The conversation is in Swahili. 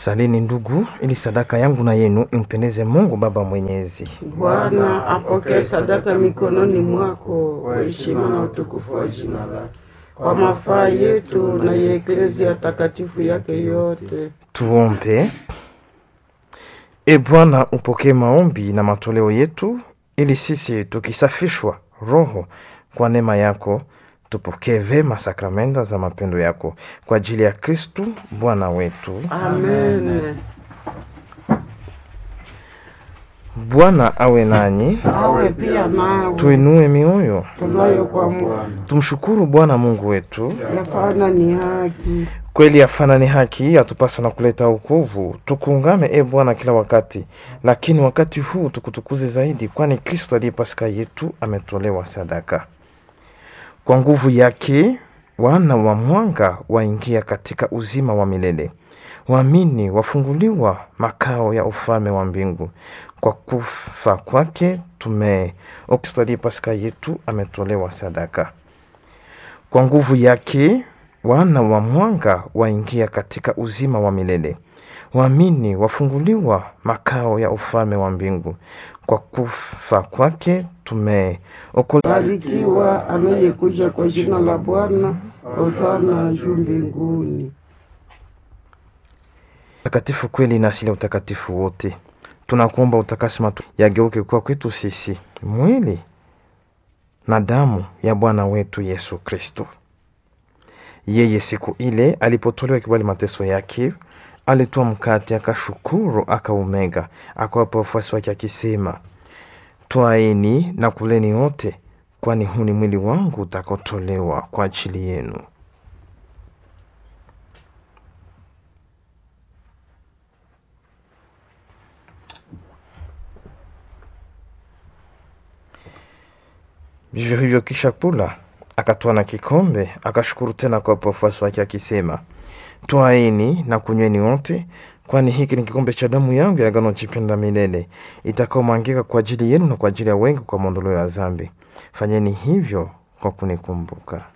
Salini ndugu, ili sadaka yangu na yenu impendeze Mungu Baba Mwenyezi. Bwana apokee sadaka mikononi mwako kwa heshima na utukufu wa jina lake, kwa mafaa yetu na ya eklezia takatifu yake yote. Tuombe. E Bwana, upokee maombi na matoleo yetu, ili sisi tukisafishwa roho kwa neema yako tupokee vema sakramenta za mapendo yako kwa ajili ya Kristu Bwana wetu. Amen. Bwana awe nanyi, Awe pia nawe tuinue mioyo, tunayo kwa Bwana, tumshukuru Bwana Mungu wetu. yafana ni haki. Kweli yafana ni haki, yatupasa na kuleta wokovu. Tukuungame e Bwana kila wakati, lakini wakati huu tukutukuze zaidi, kwani Kristo aliye Pasaka yetu ametolewa sadaka. Kwa nguvu yake wana wa mwanga waingia katika uzima wa milele, waamini wafunguliwa makao ya ufalme wa mbingu. Kwa kufa kwake tume Kristo aliye Pasaka yetu ametolewa sadaka. Kwa nguvu yake wana wa mwanga waingia katika uzima wa milele, waamini wafunguliwa makao ya ufalme wa mbingu. Kwa kufa kwake tumeokolewa. Barikiwa anayekuja kwa jina la Bwana, hosana juu mbinguni. Takatifu kweli na asili ya utakatifu wote, tunakuomba utakasi matu yageuke kuwa kwetu sisi mwili na damu ya Bwana wetu Yesu Kristo. Yeye siku ile alipotolewa kibali mateso yake, alitoa mkate, akashukuru, akaumega, akawapa wafuasi wake akisema, twaeni na kuleni wote, kwani huu ni mwili wangu utakaotolewa kwa ajili yenu. Vivyo hivyo kisha kula, akatwaa na kikombe, akashukuru tena kwa wafuasi wake akisema, twaeni na kunyweni wote, kwani hiki ni kikombe cha damu yangu ya agano jipya la milele, itakaomwangika kwa ajili yenu na kwa ajili ya wengi kwa maondoleo ya dhambi. Fanyeni hivyo kwa kunikumbuka.